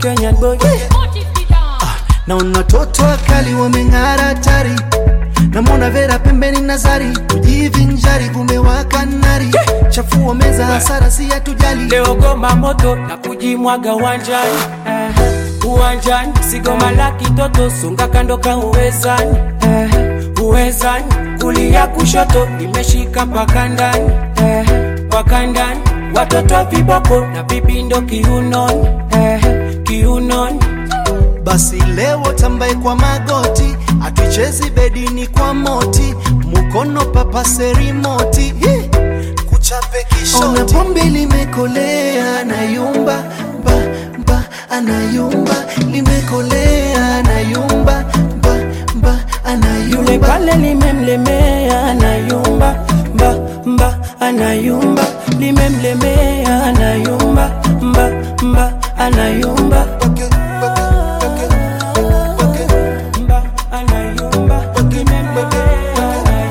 Kenyan boy. naona watoto wakali wameng'ara hatari namwona vera pembeni nazari kujivinjari kumewaka nari chafua meza hasara si hatujali Leo goma moto na kujimwaga uwanjani eh, uwanjani sigoma la kitoto sunga kando ka uwezani eh, uwezani kulia kushoto nimeshika mpaka ndani eh, mpaka ndani watoto viboko na vipindo kiunoni eh, kiunoni basi leo tambaye kwa magoti atuichezi bedini kwa moti mukono papase rimoti Hi! kuchape kishoti pombe limekolea anayumba mba mba anayumba limekolea anayumba mba mba yule anayumba pale limemlemea anayumba mba mba anayumba limemlemea anayumba mba mba anayumba Wake, wake, wake, wake, mba anayumba limemlemea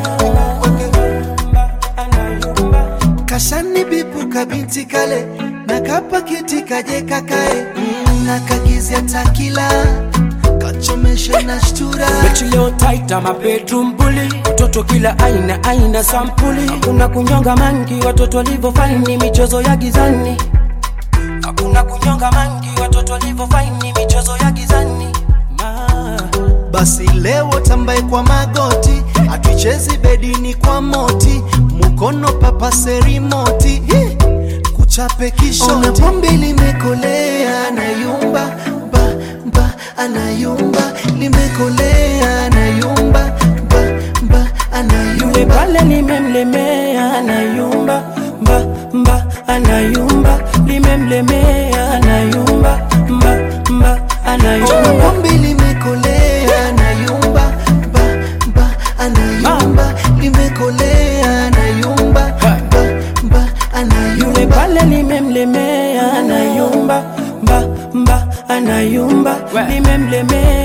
anayumba mba anayumba kashani bipu kabinti kale na kapakiti kaje kakae mm, na kagizia takila kachomeshe na shtura Mechi leo taita ma bedroom bully Watoto kila aina aina sampuli Hakuna kunyonga mangi watoto walivyo faini michezo ya gizani Hakuna kunyonga mangi watoto walivyo faini michezo ya gizani Ma. basi leo tambaye kwa magoti atuichezi bedini kwa moti mukono papase rimoti Hi! kuchape kishoti pombe limekolea anayumba mba mba anayumba limekolea anayumba mba mba Yule anayumba pale limemlemea anayumba mba mba anayumba limemlemea anayumba mba mba anayumba pombe limekolea anayumba mba mba anayumba limekolea anayumba mba mba Yule anayumba pale limemlemea anayumba mba mba anayumba limemlemea